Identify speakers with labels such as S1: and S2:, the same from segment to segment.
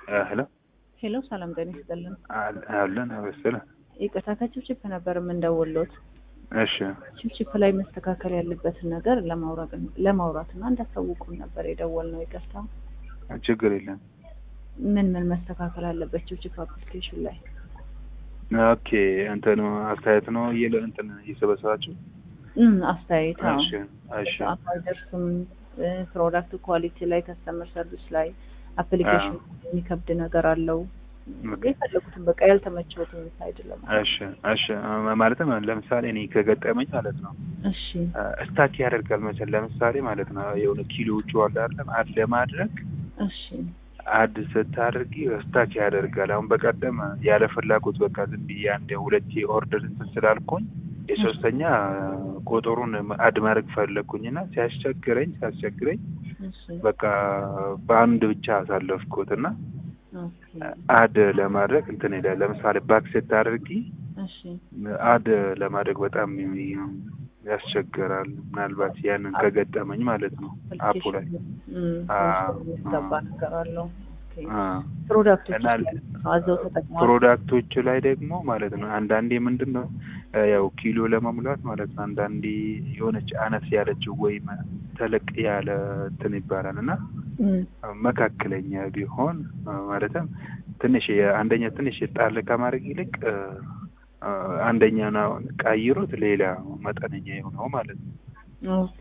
S1: ሄሎ
S2: ሄሎ ሰላም ጤና ይስጥልን።
S1: አለን መሰለ።
S2: ይቅርታ ከችፕችፕ ነበር የምንደውሎት።
S1: እሺ
S2: ችፕችፕ ላይ መስተካከል ያለበትን ነገር ለማውራት ለማውራት እና እንዳሳውቁን ነበር የደወልነው። ይቅርታ
S1: ችግር የለም።
S2: ምን ምን መስተካከል አለበት ችፕችፕ አፕሊኬሽን ላይ?
S1: ኦኬ እንትን አስተያየት ነው እየለ እንትን እየሰበሰባችሁ
S2: እም አስተያየት አዎ።
S1: እሺ እሺ
S2: አይደርስም ፕሮዳክት ኳሊቲ ላይ ከስተመር ሰርቪስ ላይ አፕሊኬሽን የሚከብድ ነገር አለው። የፈለጉትን በቃ ያልተመቸውትን አይደለም።
S1: እሺ እሺ ማለትም ለምሳሌ እኔ ከገጠመኝ ማለት ነው
S2: እሺ
S1: እስታክ ያደርጋል መሰል ለምሳሌ ማለት ነው የሆነ ኪሎዎቹ አለ አይደለም አድ ለማድረግ
S2: እሺ
S1: አድ ስታደርጊ እስታክ ያደርጋል። አሁን በቀደም ያለ ፍላጎት በቃ ዝም ብዬ አንድ ሁለቴ ኦርደር እንትን ስላልኩኝ የሶስተኛ ቁጥሩን አድ ማድረግ ፈለግኩኝና ሲያስቸግረኝ ሲያስቸግረኝ
S2: እሺ
S1: በቃ በአንድ ብቻ አሳለፍኩት እና
S2: ኦኬ
S1: አድ ለማድረግ እንትን ሄዳል። ለምሳሌ ባክ ስታደርጊ
S2: እሺ
S1: አድ ለማድረግ በጣም ያስቸግራል። ምናልባት ያንን ከገጠመኝ ማለት ነው አፑ ላይ አዎ፣
S2: የሚገባ ነገር አለው። ኦኬ
S1: አ
S2: ፕሮዳክቶች
S1: እና
S2: አዘው ተጠቅመዋል።
S1: ፕሮዳክቶቹ ላይ ደግሞ ማለት ነው አንዳንዴ ምንድን ነው ያው ኪሎ ለመሙላት ማለት ነው አንዳንዴ የሆነች አነስ ያለችው ወይም ተለቅ ያለ እንትን ይባላል እና
S2: እም
S1: መካከለኛ ቢሆን ማለትም ትንሽ አንደኛ ትንሽ ጣል ከማድረግ ይልቅ አ፣ አንደኛውን አሁን ቀይሩት ሌላ መጠነኛ የሆነው ማለት ነው
S2: ኦኬ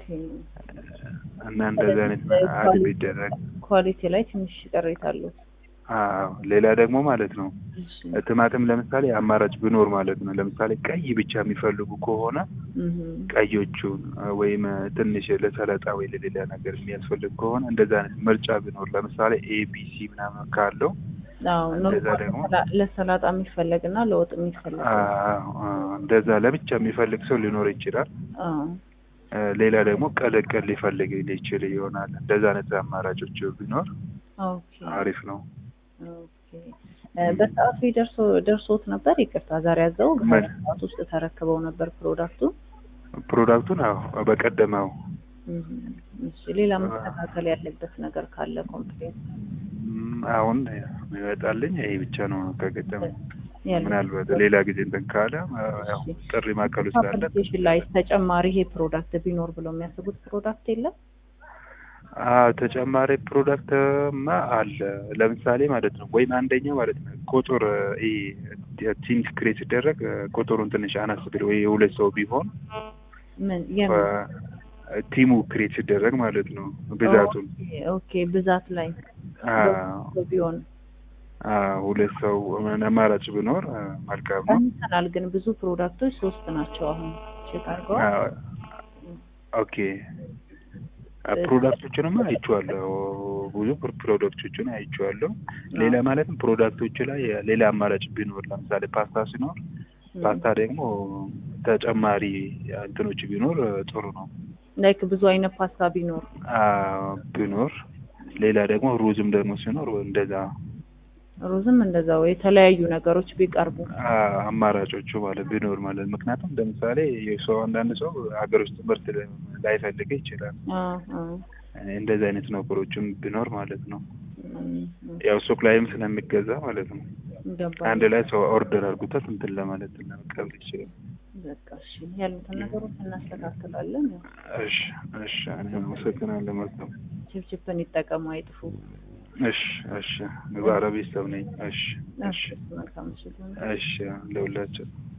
S1: እና እንደዚህ አይነት አድ ቢደረግ
S2: ኳሊቲ ላይ ትንሽ ቅሬታ አለው።
S1: አዎ ሌላ ደግሞ ማለት ነው
S2: እሺ
S1: ቲማቲም ለምሳሌ አማራጭ ቢኖር ማለት ነው ለምሳሌ ቀይ ብቻ የሚፈልጉ ከሆነ
S2: እም
S1: ቀዮቹን ወይም ትንሽ ለሰላጣ ወይ ለሌላ ነገር የሚያስፈልግ ከሆነ እንደዛ አይነት ምርጫ ቢኖር ለምሳሌ ኤቢሲ ምናምን ካለው
S2: አዎ
S1: እንደዛ
S2: ኖርማል
S1: ደግሞ
S2: ለሰላ- ለሰላጣ የሚፈለግ እና ለወጥ የሚፈለግ
S1: አዎ፣ አዎ፣ እንደዛ ለብቻ የሚፈልግ ሰው ሊኖር ይችላል።
S2: አዎ
S1: እ፣ ሌላ ደግሞ ቀለቀል ሊፈልግ ሊችል ይሆናል። እንደዛ አይነት አማራጮች ቢኖር
S2: ኦኬ
S1: አሪፍ ነው።
S2: ኦኬ እ፣ በሰዓቱ ደርሶ ደርሶት ነበር። ይቅርታ ዛሬ ያዘው
S1: ምን?
S2: ሰዓት ውስጥ ተረክበው ነበር ፕሮዳክቱ።
S1: ፕሮዳክቱን አዎ በቀደመው
S2: እም፣ እሺ ሌላ መስተካከል ያለበት ነገር ካለ ኮምፕሌት
S1: ም፣ አሁን ይመጣልኝ ይሄ ብቻ ነው ከገጠመኝ።
S2: ያለ
S1: ምናልባት ሌላ ጊዜ እንትን ካለ አ፣ ያው ጥሪ ማዕከሉ ስላለ
S2: አፕሊኬሽን ላይ ተጨማሪ ይሄ ፕሮዳክት ቢኖር ብለው የሚያስቡት ፕሮዳክት የለም።
S1: አዎ ተጨማሪ ፕሮዳክትማ አለ። ለምሳሌ ማለት ነው ወይም አንደኛው ማለት ነው ቁጥር ይሄ ትንሽ ክሬት ሲደረግ ቁጥሩን ትንሽ አነስ ቢል ወይ የሁለት ሰው ቢሆን
S2: ምን የምን
S1: አ፣ ቲሙ ክሬት ሲደረግ ማለት ነው ብዛቱን
S2: ኦኬ፣ ኦኬ ብዛት ላይ
S1: አዎ
S2: ቢሆን
S1: አዎ ሁለት ሰው አማራጭ ቢኖር አ፣ መልካም ነው።
S2: ቀንሰናል። ግን ብዙ ፕሮዳክቶች ሶስት ናቸው አሁን ቼክ አድርገዋል።
S1: አዎ ኦኬ አ፣ ፕሮዳክቶችንማ አይቼዋለሁ። ብዙ ፕሮ- ፕሮዳክቶችን አይቼዋለሁ። ሌላ ማለትም ፕሮዳክቶች ላይ ሌላ አማራጭ ቢኖር ለምሳሌ ፓስታ ሲኖር ፓስታ ደግሞ ተጨማሪ እንትኖች ቢኖር ጥሩ ነው።
S2: ላይክ ብዙ አይነት ፓስታ ቢኖር
S1: አዎ ቢኖር ሌላ ደግሞ ሩዝም ደግሞ ሲኖር እንደዛ
S2: ሩዝም እንደዛው የተለያዩ ነገሮች ቢቀርቡ
S1: አ- አማራጮቹ ማለት ቢኖር ማለት ምክንያቱም ለምሳሌ የሰው አንዳንድ ሰው ሀገር ውስጥ ምርት ላይፈልግ ይችላል።
S2: አ አ
S1: እንደዚህ አይነት ነገሮችም ቢኖር ማለት ነው።
S2: እም፣ እም፣
S1: ያው ሱቅ ላይም ስለሚገዛ ማለት ነው።
S2: ገባኝ።
S1: አንድ ላይ ሰው ኦርደር አድርጎታት እንትን ለማለት ለመቀበል ይችላል።
S2: በቃ እሺ፣ ያሉትን ነገሮች እናስተካክላለን። ያው
S1: እሺ እሺ፣ እኔ አመሰግናለሁ። መልካም
S2: ችፕችፕን ይጠቀሙ፣ አይጥፉ።
S1: እሺ እሺ፣ ባለቤት ሰው ነኝ። እሺ እሺ
S2: መልካም ምሽት ይሁን።
S1: እሺ፣ ለሁላችን